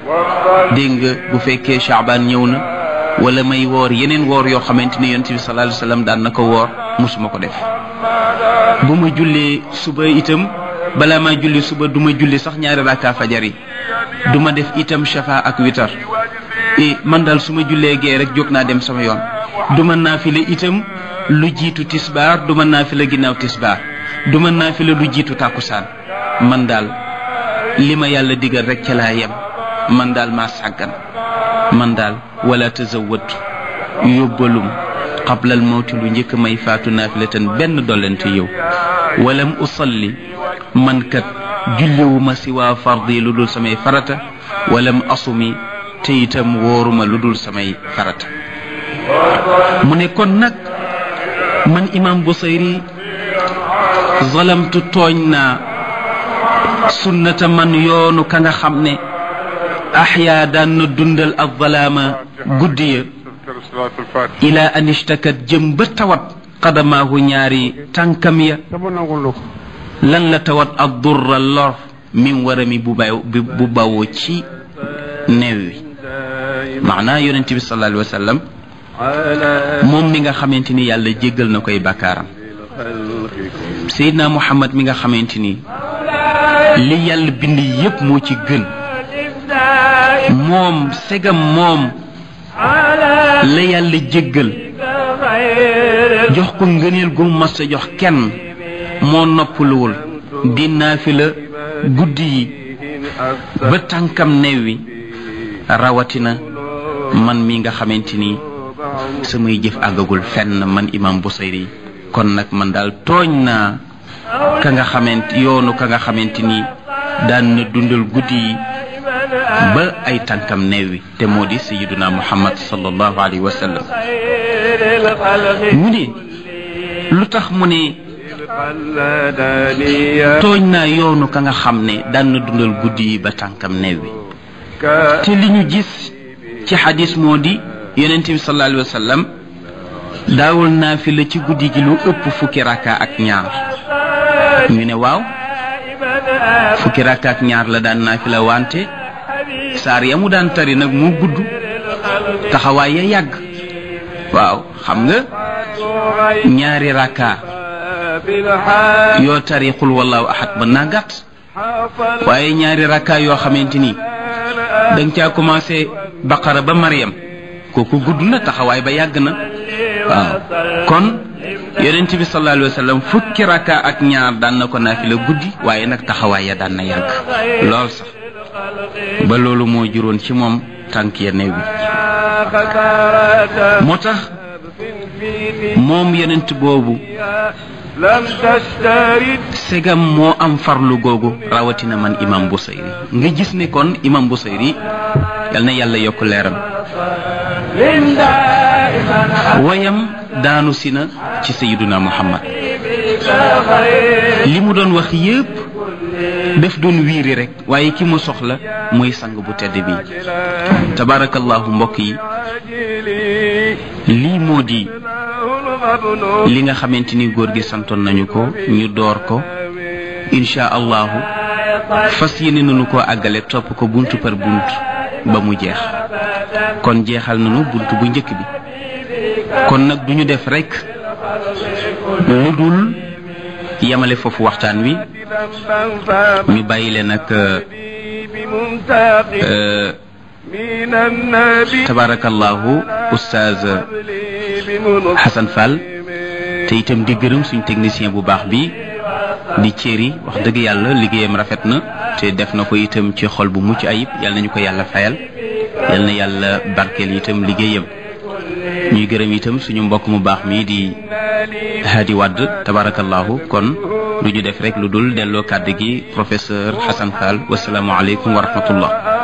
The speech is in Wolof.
dégg nga bu fekkee Chaabaan ñëw na wala may woor yeneen woor yoo xamante ni yonent bi sallallahu alayhi wasallam daan na ko woor musuma ko def bu ma jullee suba itam balaa maa julli suba du ma julli sax ñaari rakka fajar yi du ma def itam shafa ak witar e man daal su ma jullee gee rek jóg naa dem sama yoon du ma naafile itam lu jiitu tisbaar du ma naafile ginnaaw tisbaar du ma naafile lu jiitu tàkkusaan man daal li ma yàlla digal rek ca laa yem man daal maa sàggan man daal wala tazawwatu yóbbalum qablal mawti lu njëkk may faatu naafilatan benn dollante yow walam usalli man kat julliwuma si waa fardi lu dul samay farata walam asumi te itam wóoruma lu dul samay farata mu ne kon nag man imam Busayri zalamtu tooñ naa sunnata man yoonu ka nga xam ne axyaa daan na dundal ak zalaama guddi ya ila an ishtakat jëm ba tawat qadamaahu ñaari tànkam ya lan la tawat ak durra lor min warami bu bay bu bawoo ci neew wi maanaa yonente bi sallallahu alayhi wa sallam moom mi nga xamante ni yàlla jéggal na koy bakkaaram Seydina Muhammad mi nga xamante ni li yàlla bind yépp moo ci gën moom segam moom la yàlla jéggal jox ko ngëneel gu mas a jox kenn moo noppaluwul di naafila guddi yi ba tànkam new wi rawatina man mi nga xamante ni samay jëf àggagul fenn man imam Busayri kon nag man daal tooñ naa ka nga xamante yoonu ka nga xamante ni daan na dundal guddi yi ba ay tànkam neewi te moo di sayiduna muhammad sallallahu alayhi wa sallam mu ne lu tax mu ne tooñ naa yoonu ka nga xam ne daan na dundal guddi yi ba tànkam neewi te li ñu gis ci xadis moo di yonente bi sallallahu alayhi wa sallam daawul naafila ci guddi gi lu ëpp fukki rakka ak ñaar ñu ne waaw fukki rakka ak ñaar la daan naafila wante saar ya mu daan tari nag moo gudd taxawaay ya yàgg waaw xam nga ñaari rakka yoo tari xul wallahu ahad mën naa gàtt waaye ñaari rakka yoo xamante ni danga caa commencé baqara ba mariam kooku gudd na taxawaay ba yàgg na waaw kon yonent bi sallallahu alayhi wa sallam fukki rakka ak ñaar daan na ko naafila guddi waaye nag taxawaay ya daan na yàgg lool sax ba loolu moo juróon ci moom tànk ya néew bi moo tax moom yonent boobu segam moo am farlu googu rawatina man imam Busayri nga gis ne kon imam Busayri yal na yàlla yokk leeram wayam daanu si na ci sayiduna muhammad li mu doon wax yépp daf doon wiiri rek waaye ki mu soxla mooy sang bu tedd bi tabarakallahu mbokk yi lii moo di li nga xamante ni góor gi santoon nañu ko ñu door ko insha allahu fas yéene nañu ko àggale topp ko buntu par bunt ba mu jeex kon jeexal nañu bunt bu njëkk bi kon nag duñu def rekk lu dul yemale foofu waxtaan wi ñu bàyyi leen ak tabarakallahu oustaz Hassan Fall te itam di gërëm suñ technicien bu baax bi di céri wax dëgg yàlla liggéeyam rafet na te def na ko itam ci xol bu mucc ayib yal nañu ko yàlla fayal yal na yàlla barkeel itam liggéeyam ñuy gërëm itam suñu mbokk mu baax mii di Hadi Wadd tabarakallahu kon lu ñu def rek lu dul delloo kàddu gi professeur Hassan Fall wasalaamualeykum wa rahmatullah